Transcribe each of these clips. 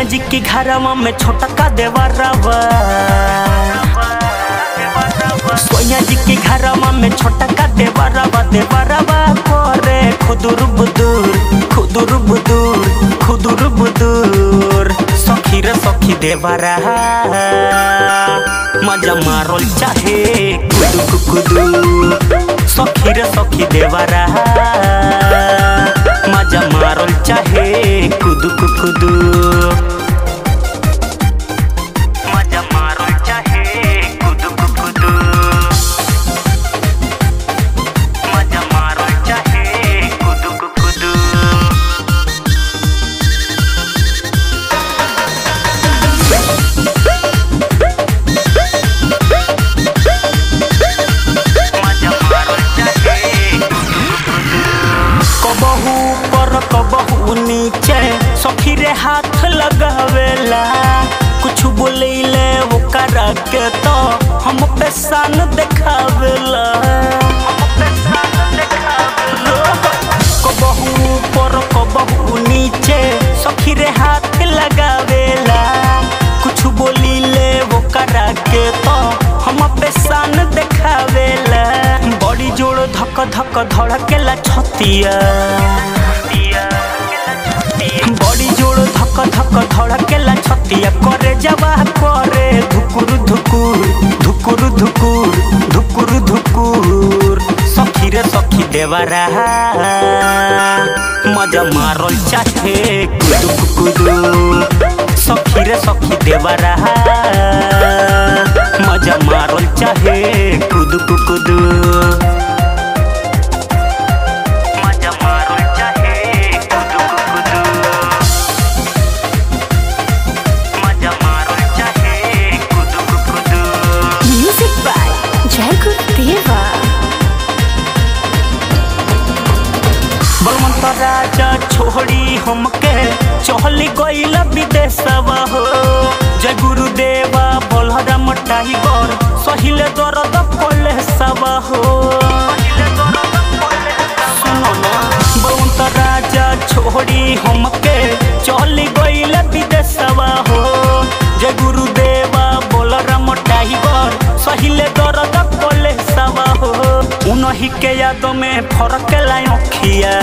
सोनिया जी की घरवा में छोटा का देवरवा सोनिया जी की घरवा में छोटा का देवरवा देवरवा करे खुदुर बुदुर खुदुर बुदुर खुदुर बुदुर सखी रे सखी देवरा मजा मारोल चाहे कुदु कुदु सखी रे सखी देवरा मजा मारोल चाहे कुदु कुदु मजा मारोल चाहे कुदु कुदु मजा मारोल चाहे कुदु कुदु कबहू पर कबहू नीचे सखी रे हाथ लगावेला कुछ बोलेले ओकरा के तो हम पे सान देखावेला कबहू पर कबहू नीचे सखी रे हाथ लगावेला कुछ बोलीले ओकरा के तो हम पे सान देखावेला बड़ी जोड़ धक धक धड़केला छतिया बड़ी जोड़ धक धक धड़केला छतिया करे जवा करे धुकुर धुकुर धुकुर धुकुर धुकुर धुकुर सखी रे सखी देवरा मजा मारल चाहे कुदु कुदु सखी रे सखी देवरा मजा मारल चाहे कुदु कुदु मजा मारल चाहे कुदु कुदु मजा मारल चाहे कुदु कुदु Music by Jacob Deva. Balwant राजा छोड़ी हमके चहली गईल विदेशवा हो जय गुरुदेवा बलराम टाइगर सहिले दर्द पले सवा हो सुनो ना बलवंत राजा छोड़ी हमके चहली गईल विदेशवा हो जय गुरुदेवा बलराम टाइगर सहिले दर्द पले सवा हो उनही के याद में फरक लाई अखिया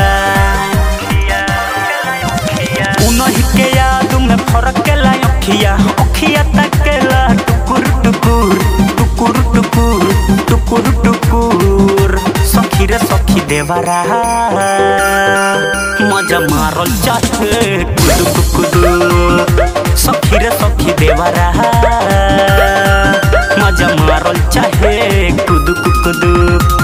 उनही के याद में फरक लाई अखिया अखिया तकेला टुकुर टुकुर टुकुर टुकुर टुकुर टुकुर सखी रे सखी देवरा मजा मारल चाहे कुदु कुदु सखी रे सखी देवरा मजा मारल चाहे कुदु कुदु